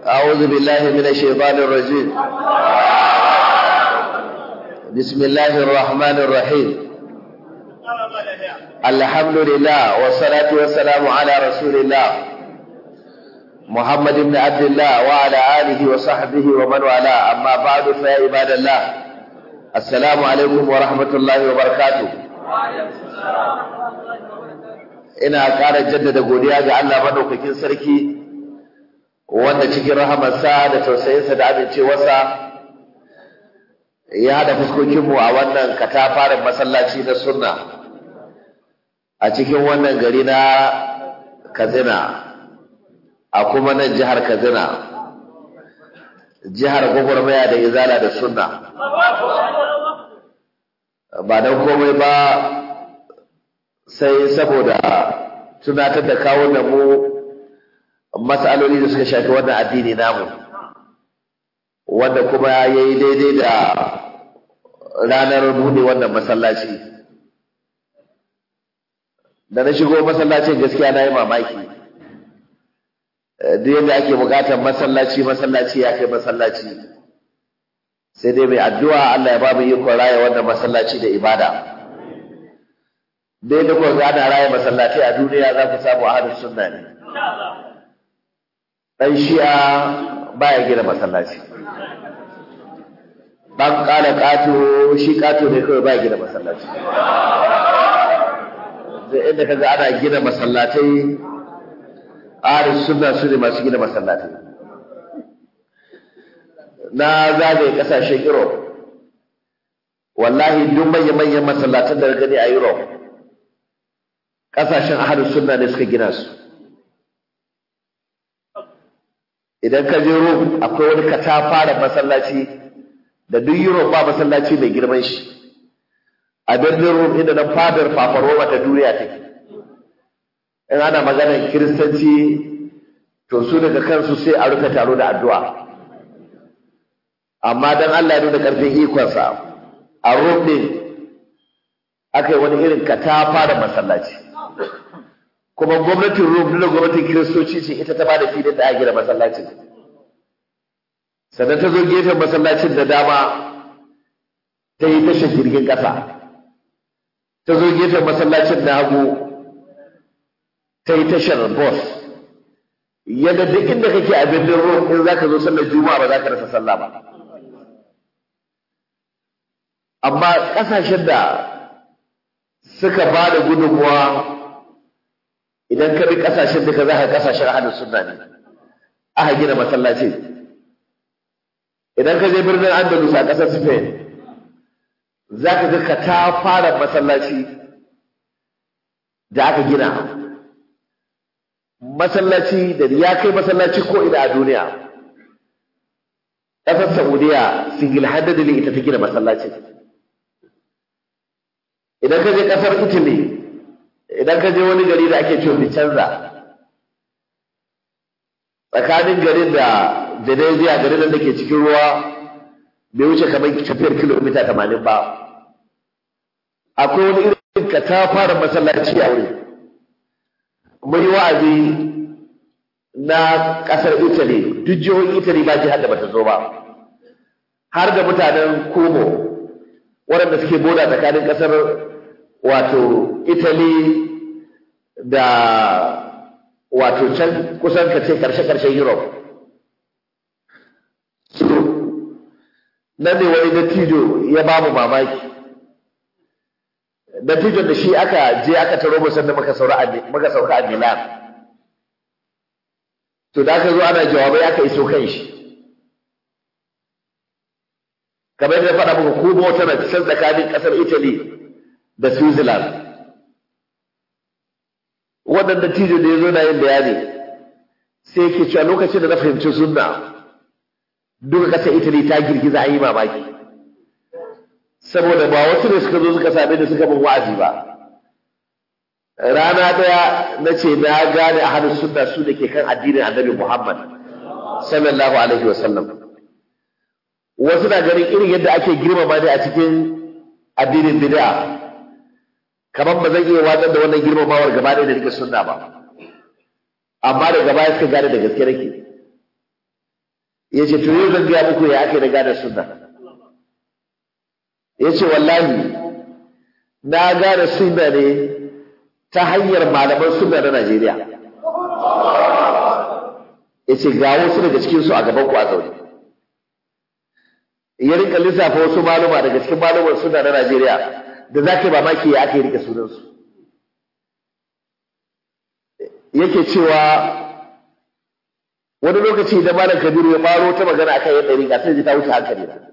أعوذ بالله من الشيطان الرجيم بسم الله الرحمن الرحيم الحمد لله والصلاة والسلام على رسول الله محمد بن عبد الله وعلى آله وصحبه ومن والاه أما بعد فيا عباد الله السلام عليكم ورحمة الله وبركاته ina ƙara jaddada godiya ga Allah madaukakin sarki wanda cikin rahamarsa da tausayinsa da amincewarsa ya haɗa fuskokinmu a wannan katafaren masallaci na sunna a cikin wannan gari na Katsina a kuma nan jihar Katsina jihar gwagwarmaya da izala da sunna ba don komai ba sai saboda tunatar da kawo da mu matsaloli da suka shafi wannan addini namu wanda kuma ya yi daidai da ranar buɗe wannan masallaci da na shigo masallacin gaskiya na yi mamaki duk yadda ake bukatar masallaci masallaci ya kai masallaci sai dai mai addu'a Allah ya ba mu ikon raya wannan masallaci da ibada dai da kuka gana raya masallaci a duniya za ku samu ahlus sunna ne dan shi'a baya gina masallaci dan kala kato shi kato ne kawai baya gina masallaci da inda kaga ana gina masallatai ahlus sunna su ne masu gina masallatai na zagaye kasashen Europe wallahi duk manya-manyan masallatan da gani a Europe kasashen ahlus sunna ne suka gina su idan ka je Rome akwai wani katafara masallaci da duk Europe ba masallaci mai girman shi a birnin Rome inda nan fadar fafaroma ta duniya take in ana maganar kiristanci to su daga kansu sai a rufe taro da addu'a amma dan Allah ya nuna karfin ikonsa a Rome din aka yi wani irin katafara masallaci kuma gwamnatin Rum da gwamnatin Kiristoci ce ita ta ba da filin da aka gina masallacin. Sannan ta zo gefen masallacin da dama ta yi tashar jirgin ƙasa. Ta zo gefen masallacin na hagu ta yi tashar bus. Yadda duk inda kake a birnin Rum in za ka zo sallar Juma'a ba za ka rasa sallah ba. Amma ƙasashen da suka ba da gudunmuwa idan ka bi kasashen duka za ka kasashen ahlus sunna ne aka gina masallaci idan ka je birnin Andalus a ƙasar Spain za ka ga ka ta fara masallaci da aka gina masallaci da ya kai masallaci ko ina a duniya ƙasar Saudiya single handedly ita ta gina masallaci idan ka je ƙasar Italy idan ka je wani gari da ake cewa Vicenza tsakanin garin da Venezia garin da ke cikin ruwa bai wuce kamar tafiyar kilomita tamanin ba akwai wani irin ka ta fara masallaci a wuri mun yi wa'azi na ƙasar Italy duk jihohin Italy ba jihar da bata zo ba har da mutanen Como waɗanda suke boda tsakanin ƙasar wato Italy da wato can kusan ka ce karshe-karshen Europe. So, nan ne wani dattijo ya ba mu mamaki. Dattijon da shi aka je aka taro mu sanda muka sauka a Milan. To da aka zo ana jawabai aka iso kan shi. Kamar da faɗa muku kuma tana can tsakanin ƙasar Italy da Switzerland. Wannan dattijo da ya zo na yin bayani sai yake cewa lokacin da na fahimci sunna duka ƙasar Italy ta girgiza a yi mamaki. Saboda ba wasu ne suka zo suka same da suka bin wa'azi ba. Rana ɗaya na ce na gane a hannun sunna su da ke kan addinin annabi Muhammad sallallahu alaihi wasallam. Wasu na ganin irin yadda ake girmama ne a cikin addinin bid'a kamar ba zan iya watsar da wannan girmamawar gaba ɗaya da rike sunna ba amma daga baya suka gane da gaske nake ya ce to yau zan gaya muku ya ake da gane sunna ya ce wallahi na gane sunna ne ta hanyar malaman sunna na Najeriya ya ce ga wasu daga cikinsu a gaban ku a zaune ya rika lissafa wasu maluma daga cikin maluman sunna na Najeriya da za ka yi mamaki ya ake rike sunansu yake cewa wani lokaci da malam kabiru ya faro ta magana akan yadda riga sai ji ta wuce hankali na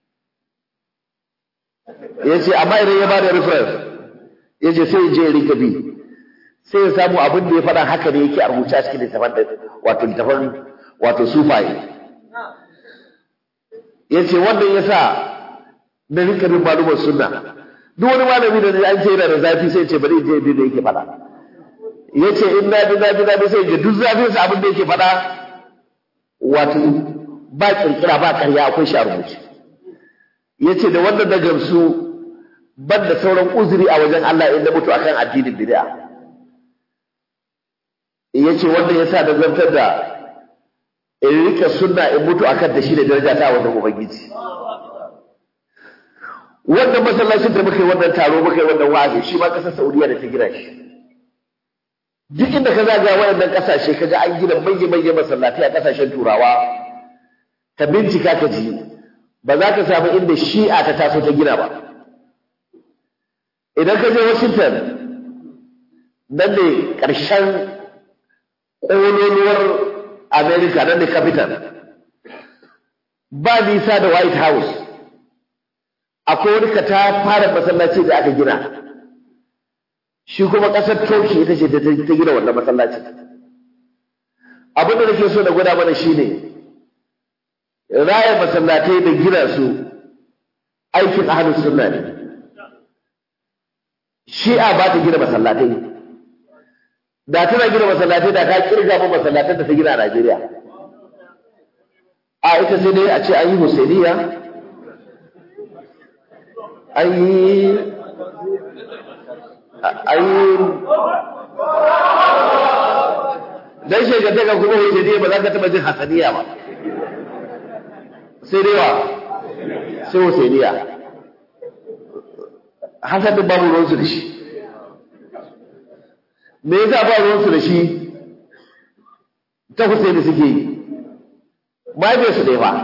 ya ce amma idan ya bada reference ya ce sai je rika bi sai ya samu abin da ya faɗa haka ne yake a rubuce a cikin littafin wato littafin wato sufaye ya ce wannan ya sa na rika bin malumar sunna duk wani malami da an ce yana da zafi sai ce bari je bi da yake faɗa ya ce in na bi na bi na bi sai ga duk zafinsa abin da yake faɗa wato ba kirkira ba karya akwai shi a rubuce ya ce da wannan na gamsu ban da sauran uzuri a wajen Allah in na mutu akan addinin bid'a ya ce wannan ya sa da zartar da in rike sunna in mutu akan da shi da daraja ta wajen ubangiji wannan masallacin da muka yi wannan taro muka yi wannan wa'azi shi ma kasar Saudiya da ta gina shi duk inda ka zaga waɗannan ƙasashe ka ga an gina manya-manyan masallatai a ƙasashen turawa ka bincika ka ji ba za ka samu inda shi'a ta taso ta gina ba idan ka je washington nan ne ƙarshen ƙololuwar america nan ne capital ba nisa da white house akwai wani ka ta fara masallaci da aka gina shi kuma ƙasar Turki ita ce ta gina wannan masallaci abin da nake so na gwada mana shine raya masallatai da gina su aikin ahlus sunna ne shi'a ba ta gina masallatai da tana gina masallatai da ka kirga mu masallatan da ta gina a Najeriya a ita sai dai a ce an yi Husainiya an yi ayi dan shegantaka kuma wuce ne ba za ka taba jin hasaniya ba sai dai wa sai husainiya hasan din babu ruwansu da shi me yasa ba ruwansu da shi ta husaini suke yi mahaifiyarsu ɗaya ba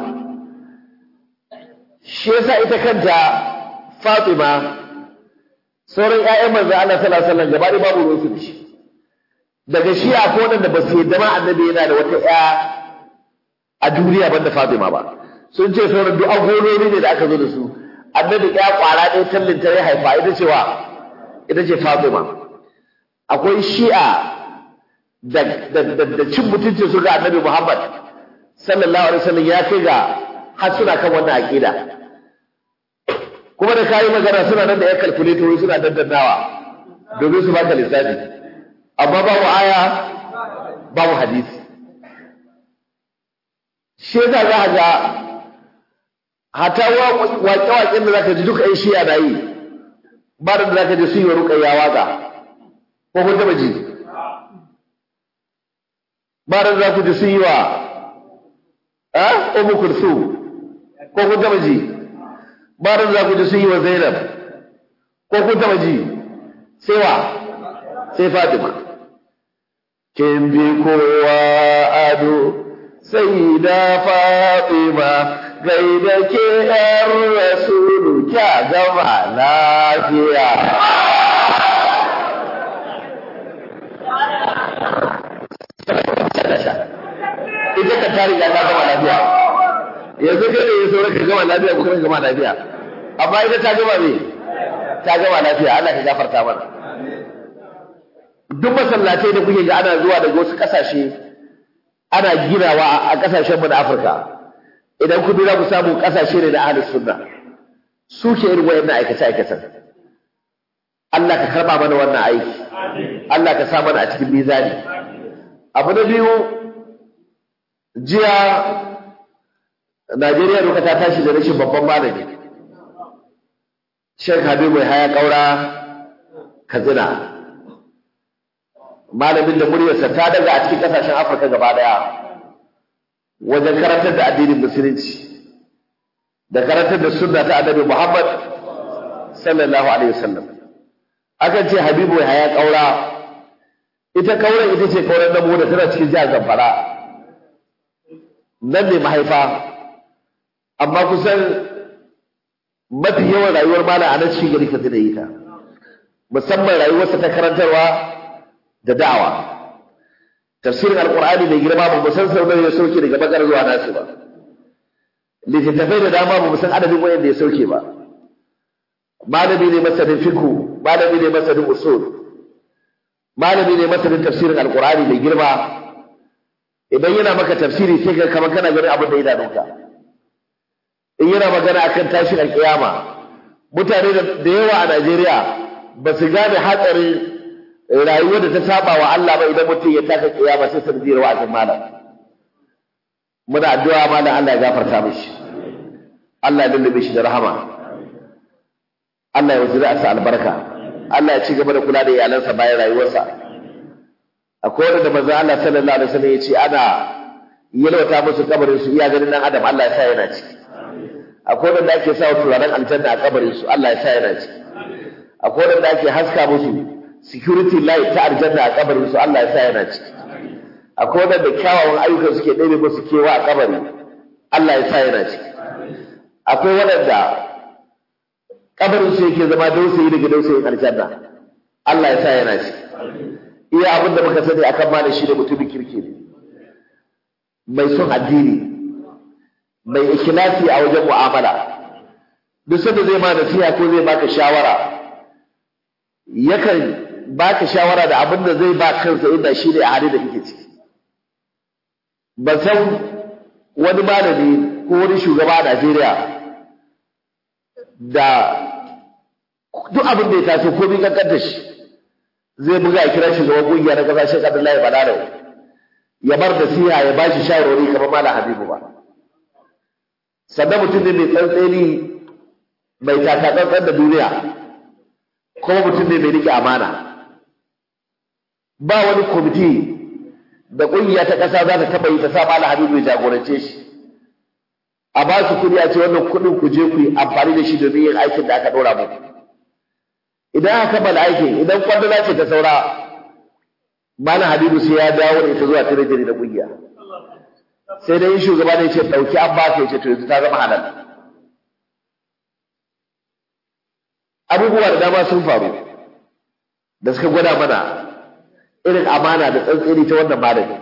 shi yasa ita kanta fatima sauran ƴaƴan manzo Allah sallallahu alaihi wasallam gaba ɗaya babu ruwansu da shi daga shi a ko da ba su yadda ma annabi yana da wata ƴa a duniya banda Fatima ba sun ce sauran duk agololi ne da aka zo da su annabi ƴa kwara ɗaya tallin ta ya haifa ita ce wa ita ce Fatima akwai shi'a da da da cin mutuncin su ga annabi Muhammad sallallahu alaihi wasallam ya kai ga har suna kan wannan aqida kuma da kayi magana suna nan da ya kalkuleto suna daddannawa domin su baka lissafi amma babu aya babu hadisi shi yasa za a ga hata waƙe-waƙen da zaka ji duka ƴan shiya na yi ba da zaka ji sun yi ruƙayya waƙa ko kun taɓa ji ba da za ku ji sun yi wa a umu kursu ko kun taɓa ji ba da za ku ji sun yi wa zainab ko kun taɓa ji sai wa sai fatima kin bi kowa ado sai da fatima gaida ke ‘yan rasulu kya gama lafiya. Ita ka tari ya ta gama lafiya. Yanzu kai da ya sauran ka gama lafiya ko kan gama lafiya. Amma ita ta gama me? Ta gama lafiya, Allah ka gafarta mana. Duk masallatai da kuke ga ana zuwa daga wasu ƙasashe ana ginawa a ƙasashenmu na Afirka. idan ku dura ku samu kasashe ne na ahlus sunna su ke irin wayannan aikace aikacen Allah ka karba mana wannan aiki Allah ka sa mana a cikin mizani abu na biyu jiya Najeriya duka ta tashi da rashin babban malami Sheikh Habibu Haya Kaura Katsina malamin da muryarsa ta daga a cikin kasashen Afirka gaba daya wajen karantar da addinin musulunci da karantar da sunna ta annabi Muhammad sallallahu alaihi wasallam akan ce Habibu ya kaura ita kauren ita ce kauren namo da tana cikin jihar Zamfara nan ne mahaifa amma kusan mafi yawan rayuwar malam a nan cikin gari Katsina yi ta musamman rayuwarsa ta karantarwa da da'awa tafsirin alqur'ani mai girma ba mu san sau nawa ya sauke daga bakar zuwa nasu ba littattafai da dama ba mu san adadin wayanda ya sauke ba malami ne masanin fiqh malami ne masanin usul malami ne masanin tafsirin alqur'ani mai girma idan yana maka tafsiri sai ka kamar kana ganin abin da ya danka in yana magana akan tashin alkiyama mutane da yawa a Najeriya ba su gane hatsarin rayuwar da ta saba wa Allah ba idan mutum ya taka kiyama sai sanadiyar wa'azin malam muna addu'a malam Allah ya gafarta mishi Allah ya lullube shi da rahama Allah ya wazira sa albarka Allah ya ci gaba da kula da iyalansa bayan rayuwarsa akwai wanda manzo Allah sallallahu alaihi wasallam ya ce ana yalwata musu kabarin su iya ganin nan adam Allah ya sa yana ciki akwai wanda ake sa turaren aljanna a kabarin su Allah ya sa yana ciki akwai wanda ake haska musu security light ta aljanna a kabarin su Allah ya sa yana ciki akwai wanda kyawawan ayyukan suke ɗebe musu kewa a kabari Allah ya sa yana ciki akwai wanda kabarin su yake zama dausayi daga dausayin aljanna Allah ya sa yana ciki iya abin da muka sani akan malam shi da mutumin kirki ne mai son addini mai ikhlasi a wajen mu'amala duk sanda zai ma nasiha ko zai baka shawara yakan baka shawara da abin da zai ba kansa inda shi ne a hali da kake ciki ban san wani malami ko wani shugaba a Najeriya da duk abin da ya taso ko bi kankan da shi zai buga kira shugaban kungiya na kasashen Abdullahi Balaro ya bar da siya ya ba shi shawarwari kamar Malam Habibu ba sannan mutum ne mai tsantseni mai takatsantsan da duniya kuma mutum ne mai rike amana ba wani kwamiti da ƙungiya ta ƙasa za ta taɓa yi ta sa Malam Habibu ya jagorance shi a ba su kuɗi a ce wannan kuɗin ku je ku yi amfani da shi domin yin aikin da aka ɗora muku idan aka kammala aikin idan kwandala ce ta saura Malam Habibu sai ya dawo da ita zuwa tirejiri da ƙungiya sai dai shugaba ne ce ɗauki an ba ka ce to yanzu ta zama halal abubuwa da dama sun faru da suka gwada mana irin amana da tsantseni ta wannan malami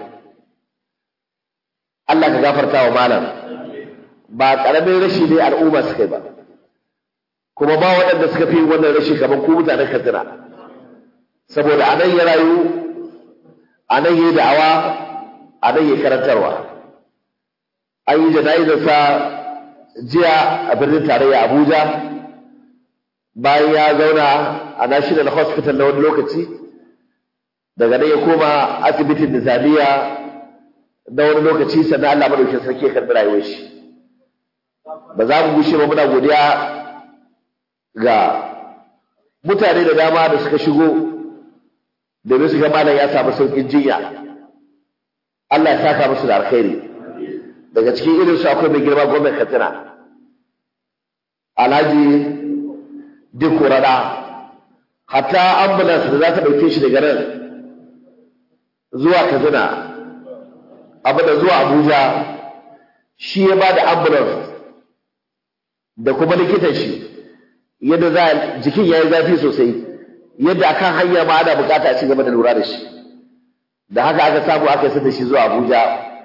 Allah ka gafarta wa malam ba ƙaramin rashi ne al'umma suka yi ba kuma ba waɗanda suka fi wannan rashi kamar ku mutanen katsina saboda a nan ya rayu a nan ya da'awa a nan ya karantarwa an yi jana'izarsa jiya a birnin tarayya abuja bayan ya zauna a national hospital na wani lokaci daga nan ya koma asibitin nizamiya na wani lokaci sannan allah madaukin sarki ya karɓi rayuwar shi ba za mu gushe ba muna godiya ga mutane da dama da suka shigo domin su ga malam ya samu sauƙin jinya allah ya saka musu da alkhairi daga cikin irin su akwai mai girma gwamnan katsina alhaji duk rada hatta ambulance da za ta ɗauke shi daga nan zuwa katsina abu da zuwa abuja shi ya ba da ambulance da kuma likitan shi yadda za jikin ya yi zafi sosai yadda akan hanya ma ana bukata a ci gaba da lura da shi da haka aka samu aka yi da shi zuwa abuja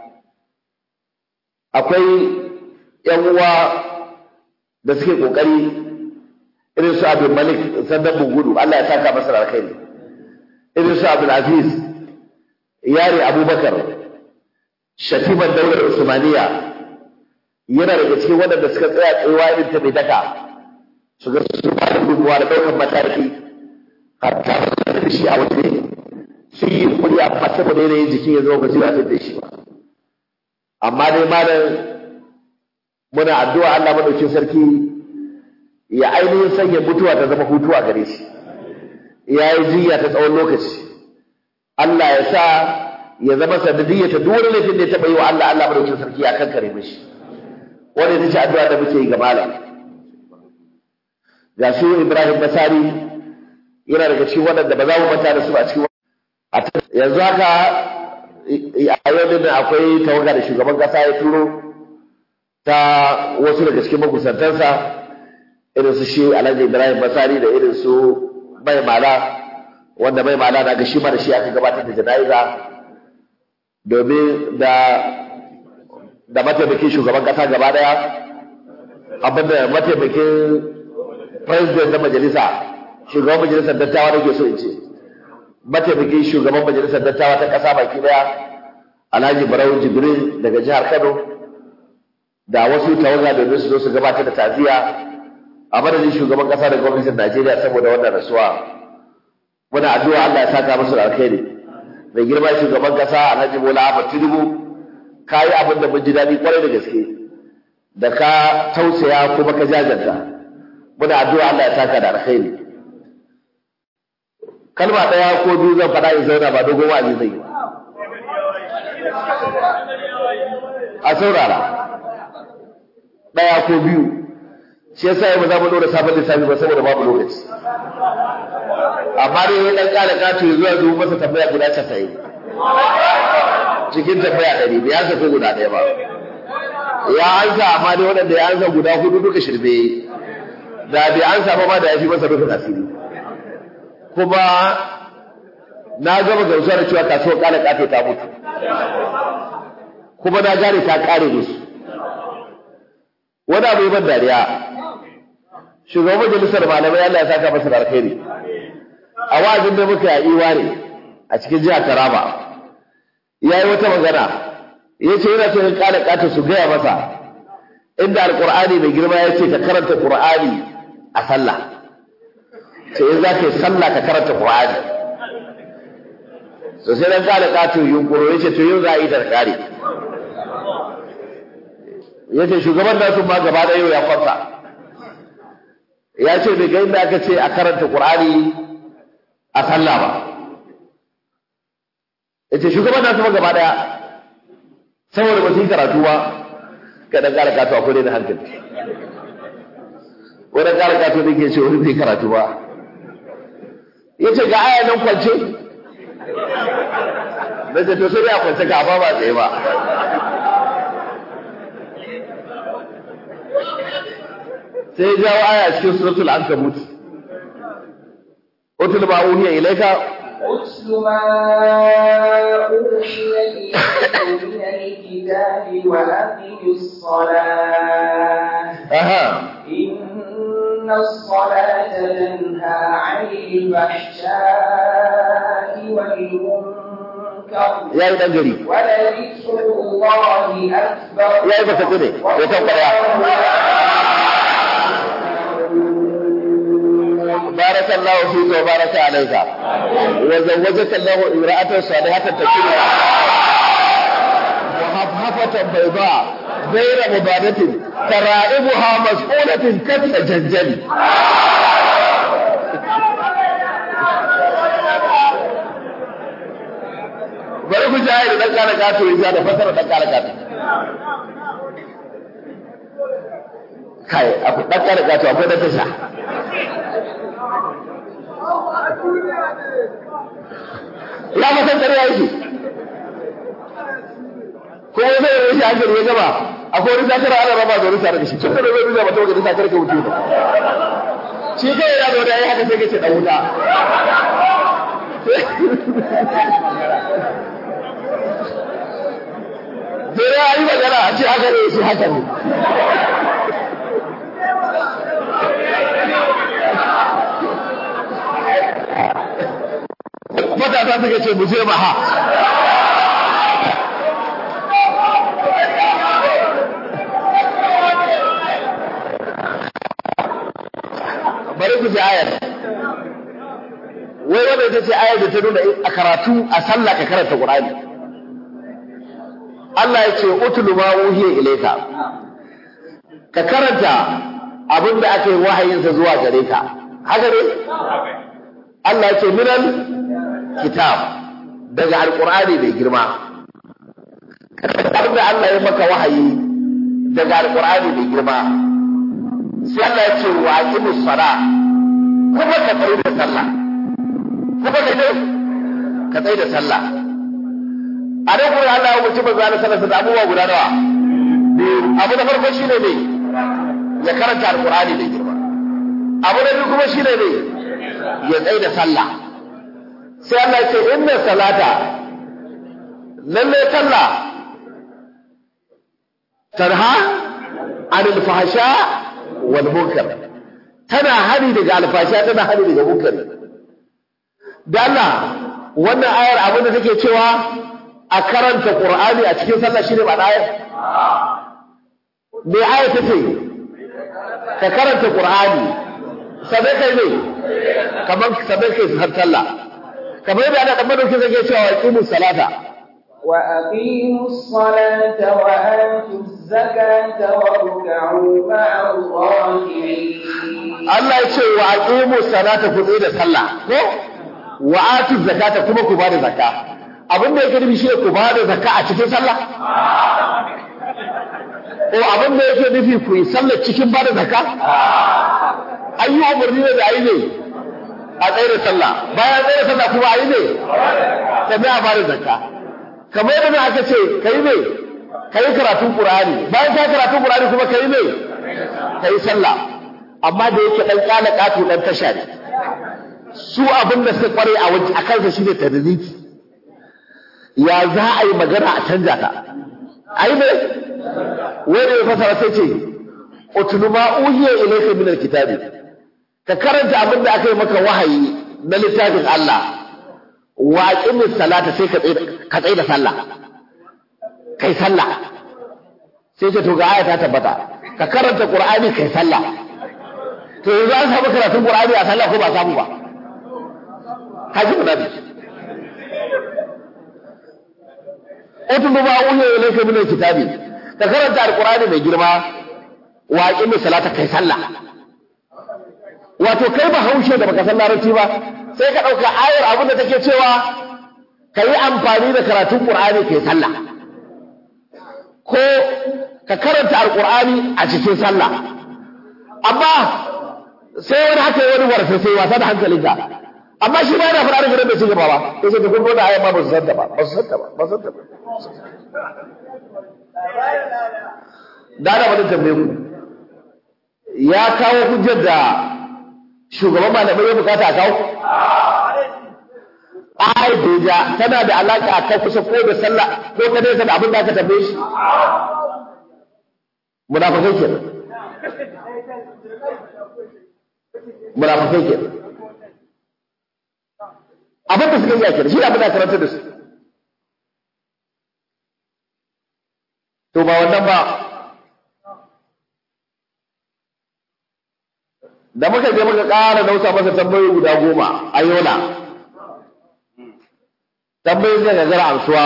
akwai ‘yan uwa da suke ƙoƙari irin su abin malik sandan bugudu Allah ya saka masa alkhairi irin su abin aziz yare abubakar shatiman daular usmaniya yana daga cikin waɗanda suka tsaya tsayuwa irin ta mai daka su ga su ba da gudunmuwa da ɗaukar mataki hatta da shi a waje sun yi kuri a saboda yanayin jikin ya zama ba zai da shi ba amma dai malam muna addu'a Allah madaukin sarki ya ainihin sanya mutuwa ta zama hutuwa gare shi ya yi jiya ta tsawon lokaci Allah ya sa ya zama sanadiyyar ta duk wani laifin da ya taɓa yi wa Allah Allah madaukakin sarki ya kankare mishi wanda ita ce addu'a da muke yi ga malam ga shi Ibrahim Basari yana daga cikin waɗanda ba za mu manta da su a cikin yanzu haka a yau din akwai tawaga da shugaban kasa ya turo ta wasu daga cikin makusantansa irin su shi Alhaji Ibrahim Basari da irin su Mai Mala wanda Mai Mala na ga shi ma da shi aka gabatar da jana'iza domin da da mataimakin shugaban kasa gaba daya abinda mataimakin president na majalisa shugaban majalisar dattawa nake so in ce mataimakin shugaban majalisar dattawa ta kasa baki daya Alhaji Barau Jibril daga jihar Kano da wasu tawaga domin su zo su gabatar da taziya a madadin shugaban kasa da gwamnatin Najeriya saboda wannan rasuwa muna addu'a Allah ya saka musu da alkhairi mai girma shugaban kasa Alhaji Bola Ahmed Tinubu ka yi abin da mun ji daɗi kwarai da gaske da ka tausaya kuma ka jajanta muna addu'a Allah ya saka da alkhairi kalma ɗaya ko biyu zan faɗa in zauna ba dogon wa'azi zai yi a saurara ɗaya ko biyu shi yasa yau ba za mu ɗora sabon lissafi ba saboda babu lokaci amma dai ya ɗan ƙara ƙato ya zuwa zuwa masa tambaya guda casa'in cikin tambaya ɗari bai ansa ko guda ɗaya ba ya ansa amma dai waɗanda ya ansa guda hudu duka shirme da bai ansa ba ma da ya fi masa rufin asiri kuma na gama gamsuwa da cewa kasuwar ƙala ƙato ta mutu kuma na gane ta ƙare musu wani abu ban dariya shugaban majalisar malamai Allah ya saka masa da alkhairi a wa'azin da muka yi ne a cikin jihar Taraba ya yi wata magana ya ce yana son ƙara ƙata su gaya masa inda alƙur'ani mai girma ya ce ka karanta ƙur'ani a sallah sai in za ka yi sallah ka karanta ƙur'ani so sai dan ƙara ƙato yunƙuro ya ce to yau za a yi ta ƙare ya ce shugaban nasu ma gaba da yau ya kwanta ya ce bai ga inda aka ce a karanta ƙur'ani a sallah ba ya ce shugaban nasu ma gaba daya saboda ba su yi karatu ba ka dan ƙara kato akwai da hankali wani ƙara kato da ke ce wani bai karatu ba ya ce ga aya nan kwance na ce to sai a kwance ka ba ba tsaye ba sai ya jawo aya cikin suratul ankabut utul ma uhiya ilayka أتل ما أوحي إليك من الكتاب وأقم الصلاة aha إن الصلاة تنهى عن الفحشاء والمنكر yayi dan gari ولذكر الله أكبر yayi ba sako ne ya tabbata بارك الله فيك وبارك عليك وزوجك الله امرأة صالحة تكون وهفهفة بيضاء غير مبادة ترائبها مسؤولة كالتجنجل bari ku jaye da dan kala gato ya da fasara dan kala gato kai akwai dan kala gato akwai da tasha ya masan ƙarya yake kuma zai yi shi hankali ya gaba akwai wani zakar ana raba da wani tare da shi tun da zai rubuta mata wajen zakar ka wuce ba shi kai ya zo da yayi haka sai ka ce dan wuta sai ya yi magana a ce haka ne shi haka ne matasa suka ce mu je maha bari ku ji ayar wai wanda ita ce ayar da ta nuna a karatu a sallah ka karanta qur'ani Allah ya ce utlu ma uhiya ilayka ka karanta abin da aka yi wahayinsa zuwa gare ka haka ne Allah ya ce minal kitab daga alqur'ani mai girma abin da Allah ya maka wahayi daga alqur'ani mai girma sai Allah ya ce wa aqimus sala kuma ka tsaye da sallah kuma ka ne ka tsaye da sallah a nan kuma Allah ya wuce manzo Allah sallallahu alaihi abubuwa guda nawa abu na farko shine ne ya karanta alqur'ani da girma abu na biyu kuma shine ne ya tsaye da sallah sai Allah ya ce inna salata lalle sallah tarha anil fahsha wal munkar tana hari daga alfasha tana hari daga munkar da Allah wannan ayar abin da take cewa a karanta Qur'ani a cikin sallah shine ba ayar me ayar take ka karanta Qur'ani sabai kai ne kamar sabai kai har sallah kamar yadda ana dan madauki zai cewa iqimus salata وأقيموا الصلاة وآتوا الزكاة واركعوا مع الراكعين Allah ya ce wa aqimu salata ku tsaye da sallah ko wa atu zakata kuma ku bada zakka abin da yake nufi shine ku bada zakka a cikin sallah ko abin da yake nufi ku yi sallah cikin bada zakka ayi umarni ne da ayi ne a tsaye da sallah bayan tsaye da sallah kuma ayi ne sannan a bada zakka kamar yadda aka ce kai ne kai karatun qur'ani bayan ka karatun qur'ani kuma kai ne kai sallah amma da yake dan kana katu dan tasha ne su abin da suka kware a wajen akan sa shine tadriki ya za a yi magana a canja ta ai ne wanda ya fasara sai ce utlu ma uhiya ilayka min alkitabi ka karanta abin da aka yi maka wahayi na littafin Allah wa aqimis salata sai ka tsaye ka tsaye da sallah kai sallah sai ce to ga aya ta tabbata ka karanta qur'ani kai sallah to yanzu an samu karatun Qur'ani a sallah ko ba samu ba haji mu nabi utlu ma uhiya ilayka min alkitabi ka karanta alqur'ani mai girma wa aqimi salata kai sallah wato kai ba haushe da baka san larabci ba sai ka dauka ayar abin da take cewa kai amfani da karatun Qur'ani kai sallah ko ka karanta alqur'ani a cikin sallah amma sai wani haka wani warfe sai wasa da hankalinka amma shi ba yana fara da gidan da ci gaba ba sai sai kun gona ayan ma ba su san ta ba ba su san ta ba ba su san ta ba da da wani tambaye ku ya kawo hujjar da shugaban malamai ya bukata a kawo ayat da tana da alaka a kan kusa ko da sallah ko ta nesa da abin da aka tambaye shi munafikai kenan munafikai kenan abin da suka yi kenan shi abin da karanta da su to ba wannan ba da muka je muka ƙara nausa masa tambayoyi guda goma a yola tambayoyin zai gagara amsuwa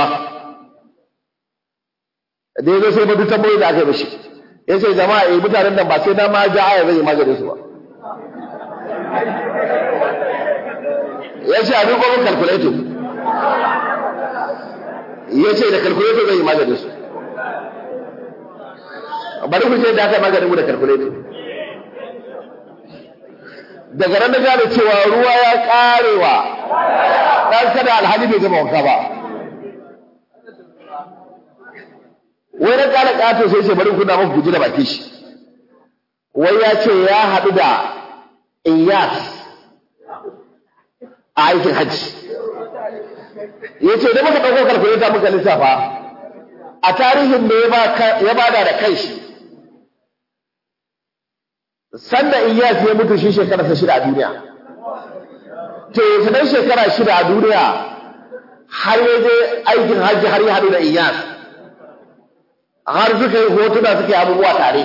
da ya zo sai batu tambayoyi da aka yi mishi ya ce jama'a eh mutanen nan ba sai na ma ja aya zai yi maganin su ba ya ce a duk gwamnan calculator ya ce da calculator zai yi maganin su bari ku ce da aka yi maganin mu da calculator daga nan na gane cewa ruwa ya karewa dan kada alhali bai gama wanka ba wai na kala kato sai ce bari kuna muku guji da baki shi wai ya ce ya haɗu da iyas a aikin hajji ya ce da muka ɗauko kalkuleta muka lissafa a tarihin da ya bada da kai shi sanda iyas ya mutu shi shekararsa shida a duniya to yanzu dan shekara shida a duniya har ya je aikin hajji har ya haɗu da iyas har suka yi hotuna suke abubuwa tare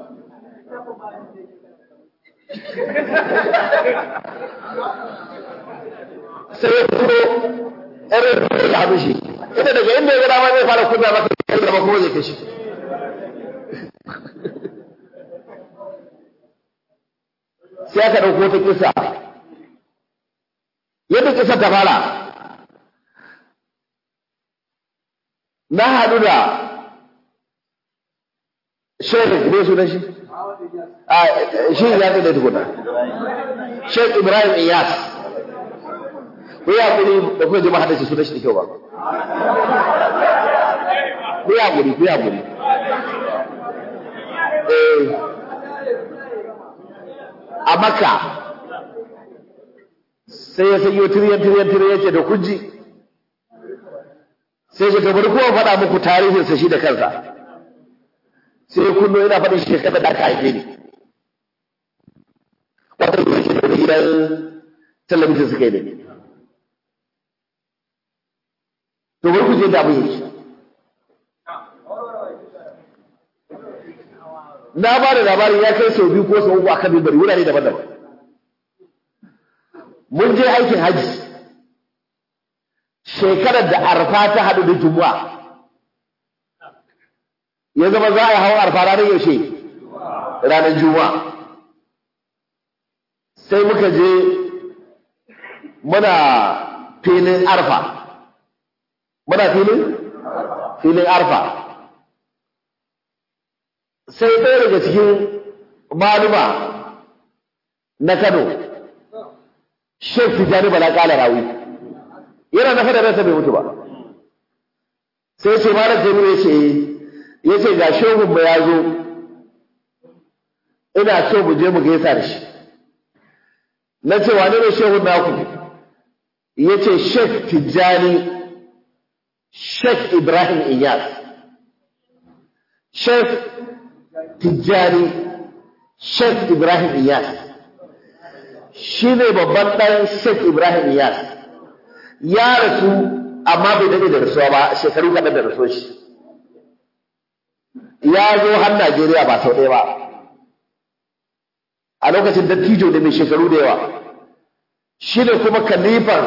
sai ya fito irin da ya haɗu shi ita daga inda ya ga dama zai fara kunna masa da kuma zai kashi sai aka ɗauko ta kisa yadda kisa ta fara na haɗu da shekh ne sunan shi a shi ya ce da tukuna shekh ibrahim iyas ku yi hakuri da kuma jama'a da shi sunan shi da kyau ba ku yi hakuri ku yi hakuri a makka sai ya sanyo tiriyan tiriyan tiriyan ce da kuji sai ya kamar kowa faɗa muku tarihinsa shi da kansa sai ya kunno yana faɗin shekara da aka haife ni wata yi shi da gidan talabijin suka yi da ni to bari ku je da abin yake na ba da labarin ya kai sau biyu ko sau uku a kan bari wurare daban-daban mun je aikin haji shekarar da arfa ta haɗu da jumu'a ya zama za a yi hawan arfa ranar yaushe ranar juma'a sai muka je muna filin arfa muna filin filin arfa sai ɗaya daga cikin maluma na kano shek tijjani bala ƙala rawi yana na fada ransa bai mutu ba sai ce malam jami'u ya ce ya ce ga shehunmu ya zo ina so mu je mu gaisa da shi na ce wane ne shehun naku ya ce shek tijjani shek ibrahim iyas shek tijjani shek ibrahim iyas shi ne babban ɗan shek ibrahim iyas ya rasu amma bai daɗe da rasuwa ba shekaru kaɗan da rasuwa shi ya zo har Najeriya ba sau ɗaya ba a lokacin dattijo da mai shekaru da yawa shi ne kuma kalifar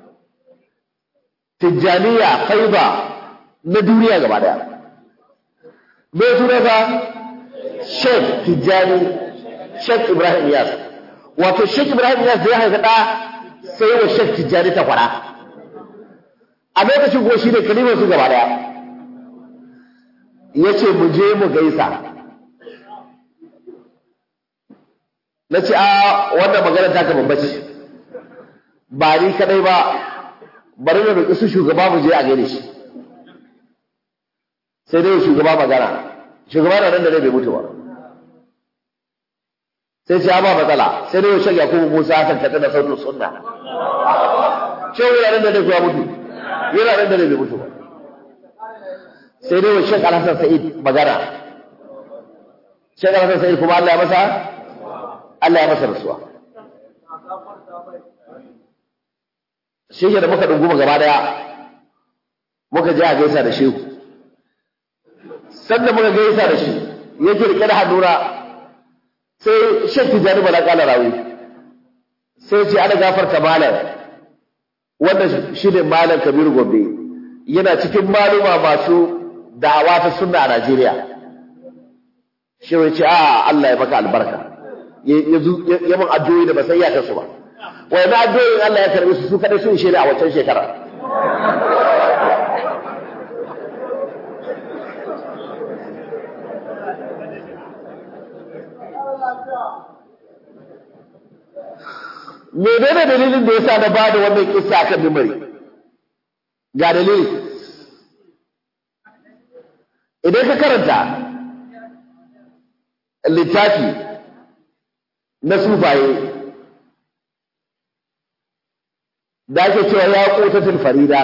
tijjaniya faiba na duniya gaba daya me sunansa Sheikh Tijjani Sheikh Ibrahim Yas wato Sheikh Ibrahim Yas zai haifa ɗa sai wa Sheikh Tijjani ta kwara a lokacin ko shi ne kalimar su gaba daya ya ce mu je mu gaisa na ce a wannan magana ta ka babbace ba ni kadai ba bari na roƙi su shugaba mu je a gaida shi sai dai shugaba magana shugaba na nan da bai mutu ba sai ce ba matsala sai dai shan yakubu musa hasan kaɗa da sautin sunna shehu yana nan da dai kuwa mutu yana nan da bai mutu ba sai dai wa Sheikh Alhassan Sa'id magana Sheikh Alhassan Sa'id kuma Allah ya masa Allah ya masa rasuwa shi da muka dunguma gaba daya muka je a gaisa da shehu sanda muka gaisa da shi yake rike da hannuna sai Sheikh Tijani Bala kala rawi sai ce ana gafarta malam wannan shi ne malam Kabiru Gombe yana cikin maluma masu da'awa ta sunna a Najeriya shi ya ce a Allah ya maka albarka ya mun addu'o'i da ba sai ya kasu ba wai na addu'o'in Allah ya karbe su su kadai sun shaida a wancan shekara menene dalilin da yasa na bada wannan kissa akan mimari ga dalili idan ka karanta littafi na sufaye da ake cewa ya kotatul farida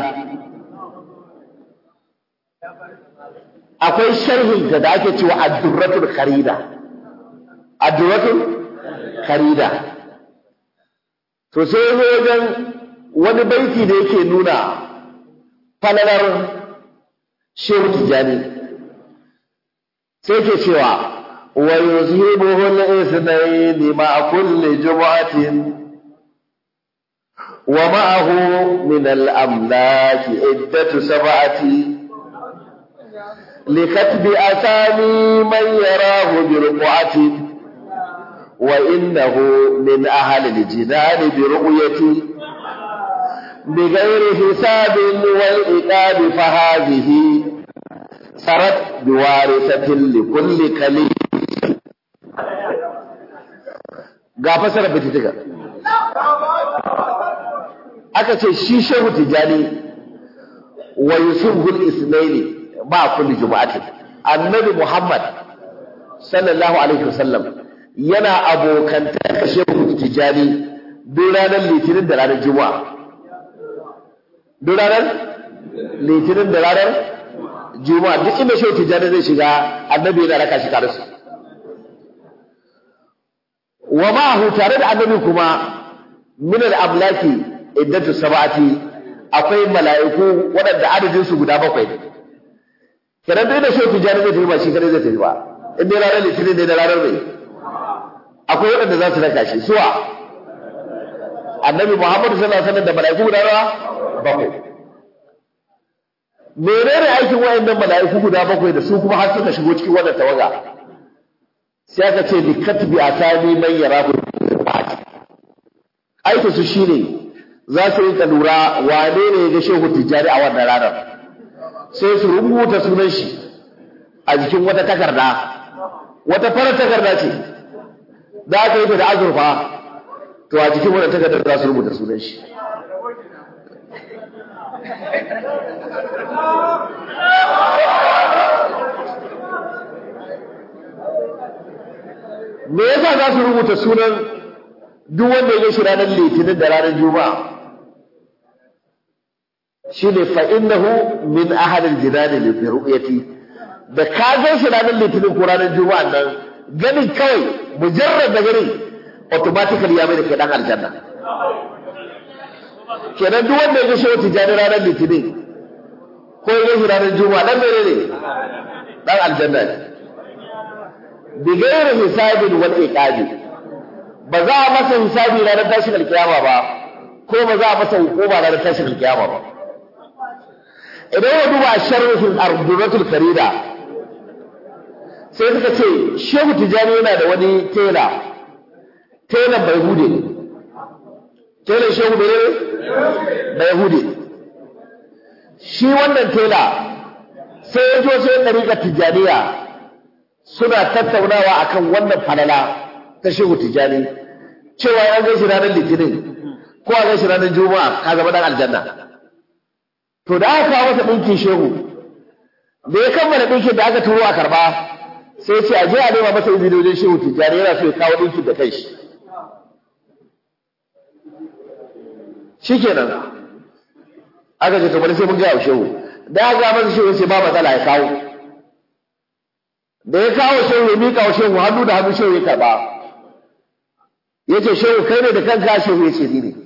akwai sharhin da ake cewa addurratul kharida addurratul kharida to sai wajen wani baiti da yake nuna falalar shehu tijjani sai ke cewa wa yuzhibuhu al-ithnayn ma'a kulli jum'atin wa ma'ahu min al-amlaki iddatu sab'ati لكتب أسامي من يراه برقعة وإنه من أهل الجنان برؤية بغير حساب والإقاب فهذه sarat biwarisatin li kulli kali ga fasara fititika aka ce shi shehu tijani wa yusuful isnaini ba kulli juma'atin annabi muhammad sallallahu alaihi wasallam yana abokanta shehu tijani duk ranar litinin da ranar juma'a duk ranar litinin da ranar juma'a duk inda shehu tijani zai shiga annabi yana raka shi tare su wa ma'ahu tare da annabi kuma min al-amlaki iddatu sab'ati akwai mala'iku waɗanda adadin su guda bakwai ne kenan duk da shehu tijani zai tafi ba shi kadai zai tafi ba in dai ranar litinin ne da ranar mai akwai waɗanda za su raka shi suwa annabi muhammadu sallallahu alaihi wasallam da mala'iku guda nawa bakwai menene aikin wayannan mala'iku guda bakwai da su kuma har suka shigo cikin wannan tawaga sai aka ce bi katbi asami man yarahu aikin su shine za su yi lura wane ne ya ga shehu tijjani a wannan ranar sai su rubuta sunan shi a jikin wata takarda wata farar takarda ce za ka yi ta da azurfa to a jikin wannan takardar za su rubuta sunan shi me yasa za su rubuta sunan duk wanda ya shi ranar litinin da ranar juma'a shine fa innahu min ahadil jinani li ru'yati da ka ga shi ranar litinin ko ranar juma'a nan ganin kawai mujarrad da ganin automatically ya mai da kai dan aljanna kenan duk wanda ya ga shi wata jani ranar litinin ko ya ga shi ranar juma'a dan mene ne dan aljanna ne bi gairi hisabin wal iqabi ba za a masa hisabi ranar tashin alkiyama ba ko ba za a masa hukuma ranar tashin alkiyama ba idan ya duba sharhul ardunatul karida sai suka ce shehu tijani yana da wani tela telan bai hude telan shehu bai bai hude shi wannan tela sai ya jo sai ɗariƙa tijaniya suna tattaunawa akan wannan falala ta shehu tijani cewa ya gaishe ranar litinin ko a gaishe ranar juma'a ka zama dan aljanna to da aka kawo masa ɗinkin shehu da ya kammala ɗinkin da aka turo a karɓa sai ce a je a nema masa izini wajen shehu tijjani yana so ya kawo ɗinkin da kai shi shikenan aka ce to bari sai mun gaya wa shehu da aka ga masa shehu sai ba matsala ya kawo da ya kawo shehu ya miƙa wa shehu hannu da hannu shehu ya karɓa ya ce shehu kai ne da kanka shehu ya ce ni ne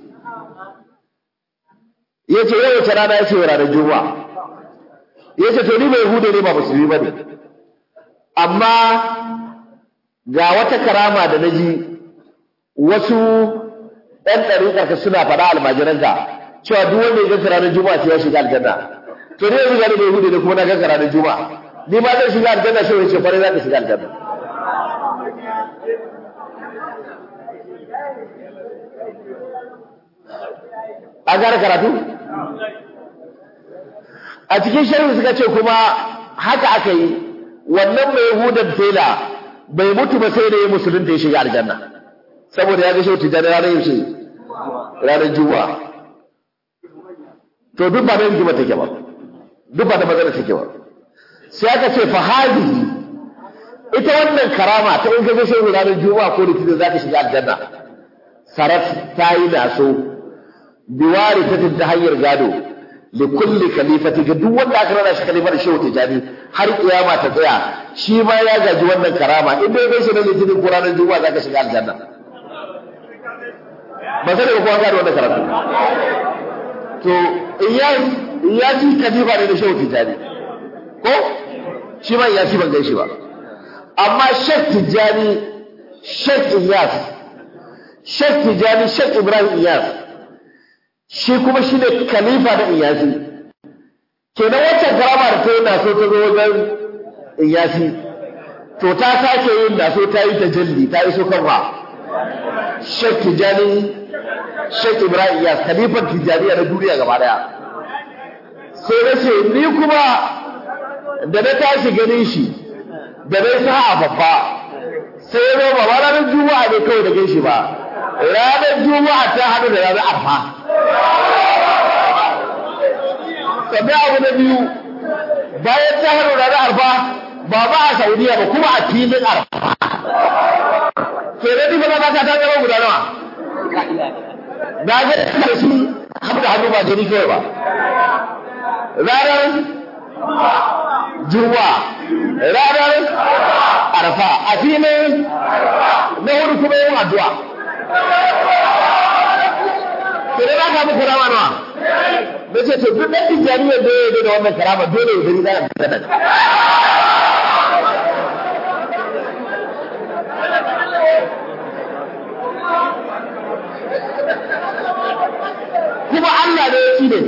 ya ce yau wace rana ya ce ranar juma'a ya ce to ni bai hude ne ba musulmi ba ne amma ga wata karama da na ji wasu ɗan ɗariƙarka suna faɗa almajiranka cewa duk wanda ya ganka ranar juma'a sai ya shiga aljanna to ni yanzu gani bai hude ne kuma na ganka ranar juma'a ni ma zan shiga aljanna shi ya ce kwarai za ka shiga aljanna a gara karatu a cikin sharhi suka ce kuma haka aka yi wannan mai hudan tela bai mutu ba sai da ya musulunta ya shiga aljanna saboda ya ga shi tijjani ranar yaushe ranar juma'a to duk ba da yin juma take ba duk ba da magana take ba sai aka ce fa hadihi ita wannan karama ta in ka ga shehu ranar juma'a ko litinin za ka shiga aljanna sarat ta yi naso biwari ta hanyar gado li kulli khalifati ga duk wanda aka rana shi khalifar shehu tijani har kiyama ta tsaya shi ma ya gaji wannan karama in dai bai shi na litinin ko ranar juma'a zaka shiga aljanna ba sai da kowa gado wannan karatu to iyas iyasi khalifa ne da shehu tijani ko shi ma iyasi ban gaishe ba amma shek tijani shek iyas shek tijani shek ibrahim iyas shi kuma shi ne khalifa na iyasi kenan waccan karama da ta yi naso ta zo wajen iyasi to ta sake yin naso ta yi tajalli ta iso kan wa shek tijani shek ibrahim iyas khalifan tijaniya na duniya gaba daya sai na ce ni kuma da na tashi ganin shi da na sa a babba sai ya zama ba ranar juma'a ne kawai da gan shi ba ranar juma'a ta haɗu da ranar arfa sannan abu na biyu bayan ta haɗu ranar arfa ba ba a saudiya ba kuma a filin arfa ke da duka na ta ta zama guda nawa na ga da su haɗu da hannu ba jini kawai ba ranar juma'a ranar arfa a filin na hudu kuma yin addu'a ke da ka muku rama nawa na ce to duk ɗan tijjaniyar da ya da wannan karama dole ya gani za a fita da kuma Allah ne ya ci ne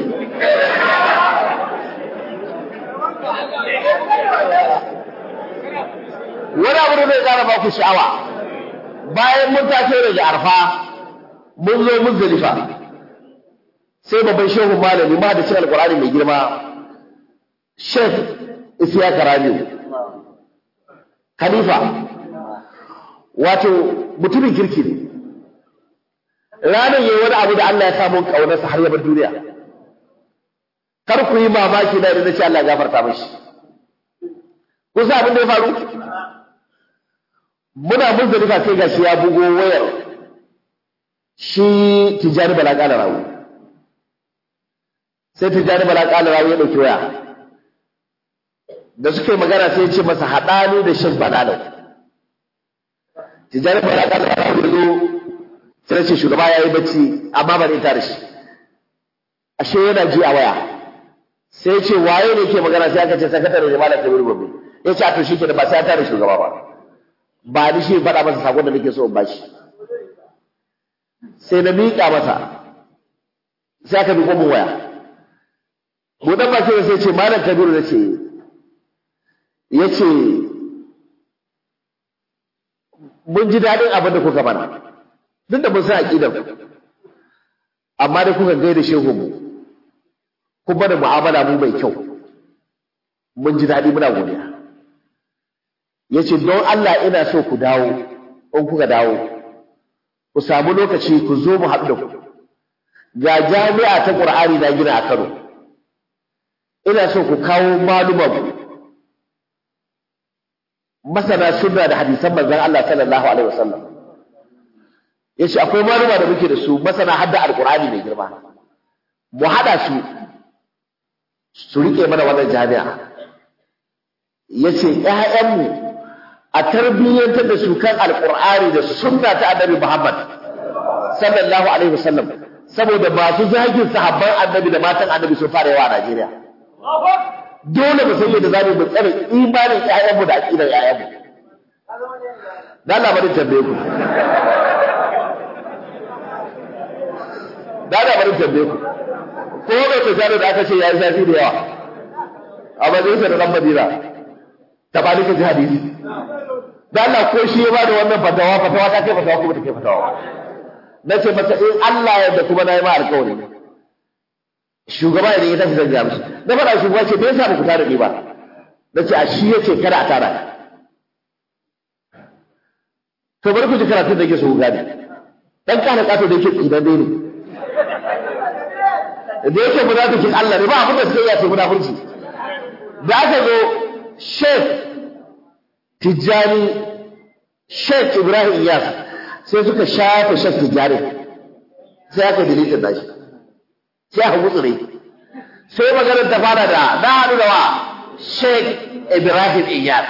wani abu da zai ƙara ba ku sha'awa bayan mun taso daga arfa mun zo muzdalifa sai babban shehu malami ma da cin alkur'ani mai girma shek isiya karami khalifa wato mutumin kirki ne ranar yi wani abu da Allah ya samu ƙaunarsa har yabar duniya kar ku yi mamaki na da ce Allah ya gafarta mashi kun sa abin da ya faru muna muzdalifa sai gashi ya bugo wayar shi tijjani bala ƙala rawu sai tijjani bala ƙala rawu ya ɗauki waya da suka yi magana sai ya ce masa haɗani da shan balalau tijjani bala ƙala rawu ya zo sai ce shugaba ya yi bacci amma ba ne tare shi ashe yana ji a waya sai ce waye ne ke magana sai aka ce sakatare da malam kabiru gobe ya ce a to shi ke da ba sai ya tare shugaba ba ba ni shi faɗa masa sakon da nake so in bashi sai na miƙa masa sai aka miƙo min waya buɗan baki da sai ce malam kabiru na ce ya ce mun ji daɗin abin da kuka mana duk da mun san aƙidar ku amma dai kuka gaida shehu mu kun bada mu'amala mu mai kyau mun ji daɗi muna godiya ya ce don Allah ina so ku dawo in kuka dawo ku samu lokaci ku zo mu haɗu da ku ga jami'a ta ƙur'ani na gina a Kano ina so ku kawo maluman masana sunna da hadisan manzon Allah sallallahu alaihi wasallam yace akwai maluma da muke da su masana hadda alqur'ani mai girma mu hada su su rike mana wannan jami'a yace ƴaƴanmu a tarbiyyantar da su kan alqur'ani da sunna ta annabi Muhammad sallallahu alaihi wasallam saboda masu zagin sahabban annabi da matan annabi sun fara yawa a Najeriya dole mu san yadda zamu mu tsare imanin ƴaƴanmu da aqidar ƴaƴanmu dan labarin tambaye ku da da bari tambaye ku ko bai ta jaro da aka ce yayi zafi da yawa a bazin sa da dan Madina ta ba duka ji hadisi da Allah ko shi ya bada wannan fatawa fatawa ta kai fatawa ko ta kai fatawa nace masa in Allah ya da kuma nayi ma alƙawari shugaba idan ya tashi zan ga mishi na faɗa shugaba ce me yasa ba ku tare ni ba nace a shi yace kada a tara to bari ku ji karatun da yake so ku gane dan kana kato da yake tsidan dai ne da yake munafikin Allah ne ba abin da suke yi sai munafurci da aka zo Sheikh Tijjani Sheikh Ibrahim Iyas sai suka shafe Sheikh Tijjani sai aka delete da shi sai aka gutsure sai maganar ta fara da na haɗu da wa Sheikh Ibrahim Iyas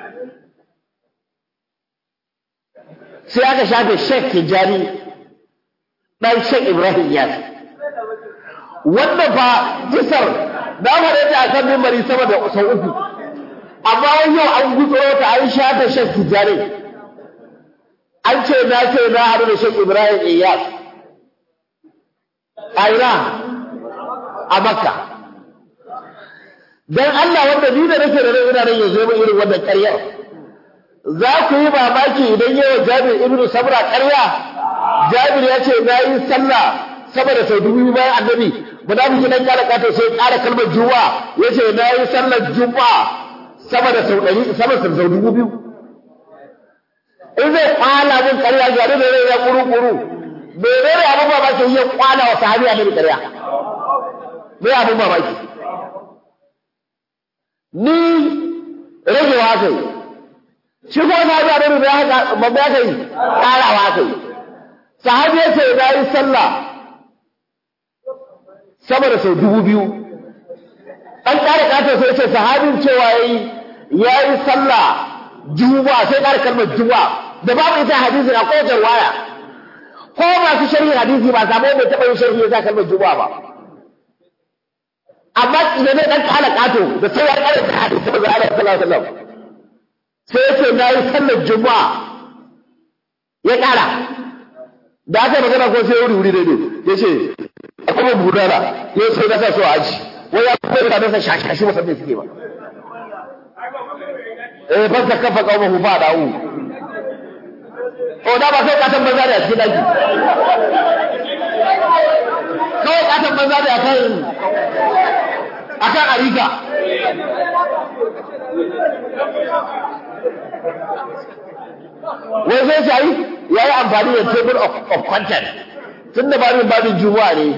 sai aka shafe Sheikh Tijjani dan Sheikh Ibrahim Iyas wannan fa kisar na faɗe ta akan mimbari sama da sau uku amma yau an gutsuro ta an shafe Sheikh Tijjani an ce na ce na haɗu da Sheikh Ibrahim Iyas a ina a Makka dan Allah wanda ni da nake da rai ina nan yanzu mai irin wannan ƙaryar za ku yi mamaki idan yawa Jabir ibnu Sabra ƙarya Jabir ya ce na yi sallah sama da sau dubu bayan annabi munafiki nan kala kato sai ƙara kalmar juma'a ya ce na yi sallar juma'a sama da sau ɗari sama da sau dubu biyu in zai kwana min ƙarya gari da rai ya kuru kuru bai rai abin mamaki ya kwana wa sahabi a mai ƙarya mai abin mamaki ni ragewa kai shi ko sahabi a mai haka babba ya kai ƙarawa kai sahabi ya ce na yi sallah sama da sau dubu biyu an ƙara ƙatar sai ce sahabin cewa ya yi ya yi sallah juma'a sai ƙara kalmar juma'a da babu ita hadisi a kowace waya ko masu sharhi hadisi ba samu mai taɓa yin sharhi ya sa kalmar juma'a ba amma idan ne ɗan ƙara ƙato da sai ya ƙara da hadisi ba za a sallallahu alaihi wasallam sai ya ce na yi sallar juma'a ya ƙara da aka magana ko sai wuri wuri daidai ya ce akwai budana ya sai na sa so a aji wai ya kuma da nasa shashashi ba sabbe suke ba eh ban ta kafa kawo mu ba dawo o da ba kai katan banza da cikin daki kawai katan banza da akan akan arika wai sai sai ya yi amfani da table of, of content tun da babin babin juma'a ne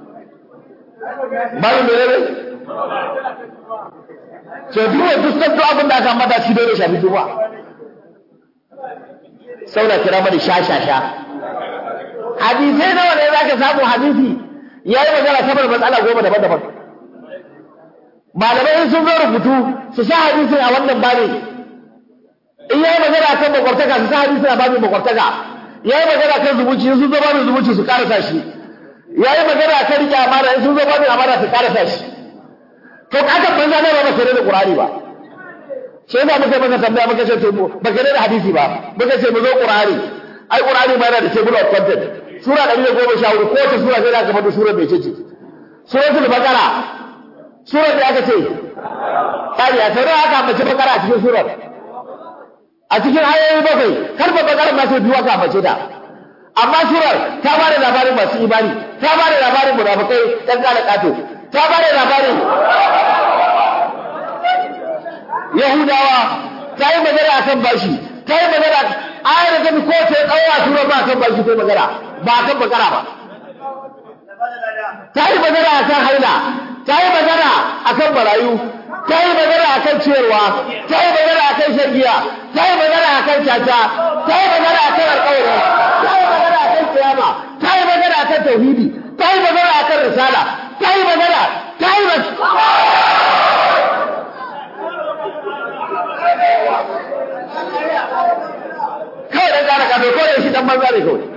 babin da ne so duwa duk sabto abin da aka mata shi dole shafi juma'a saboda kira mani sha sha sha hadisai nawa ne za ka samu hadisi ya yi magana saboda matsala goma daban-daban malamai sun zo rubutu su sa hadisin a wannan babin in ya yi magana kan makwartaka su sa hadisin a babin makwartaka ya yi magana kan zumunci sun zo babin zumunci su karasa shi ya yi magana kan riƙe amana in sun zo babin amana su karasa shi to kakan banza ne ba ba sai da qur'ani ba sai da muka maka tambaya muka ce to ba ka da hadisi ba muka ce mu zo qur'ani ai qur'ani ma yana da table of content sura 114 ko ta sura sai da aka faɗi sura mai ce suratul baqara sura da aka ce kai ya tare aka ambace baqara a cikin surar a cikin ayoyi bakwai har ba baqara ma sai biyu aka ambace ta amma surar ta ba da labarin masu imani ta ba da labarin munafikai dan kala kato ta ba da labarin yahudawa ta yi magana akan bashi ta yi magana ayar da tafi ko ta tsawo a tura ba akan bashi ko magana ba akan bakara ba ta yi magana akan haila ta yi magana akan marayu ta yi magana akan ciyarwa ta yi magana akan shan giya ta yi magana akan caca ta yi magana akan alƙawari ta yi magana akan kiyama ta yi magana akan tauhidi ta yi magana akan risala ta yi magana ta yi kawai dan gane ka bai kore shi dan banza ne kawai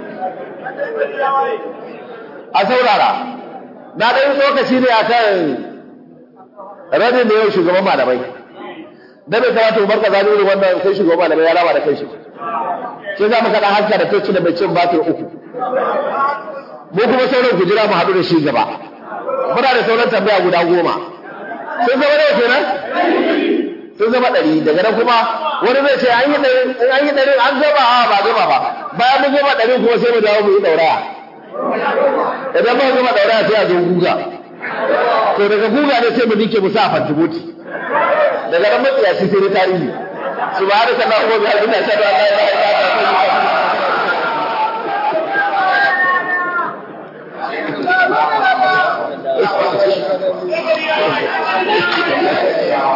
a saurara na ɗan lokaci ne a kan radin da yau shugaban malamai da bai kamata umar ka zaɓi irin wannan sai shugaban malamai ya raba da kai shi sai za mu kaɗa haska da toci da mai cin batir uku mu kuma sauran ku jira mu haɗu da shi gaba muna da sauran tambaya guda goma sun zama nawa kenan sun zama ɗari daga nan kuma wani zai ce an yi ɗari an yi ɗari an gama a ba gama ba bayan mun gama ɗari kuma sai mu dawo mu yi ɗauraya idan muka gama ɗauraya sai a zo guga to daga guga ne sai mu nike mu sa a fantiboti daga nan matsiya shi sai tarihi subhanaka allahumma wa bihamdika ashhadu an la ilaha illa anta astaghfiruka wa atubu ilaik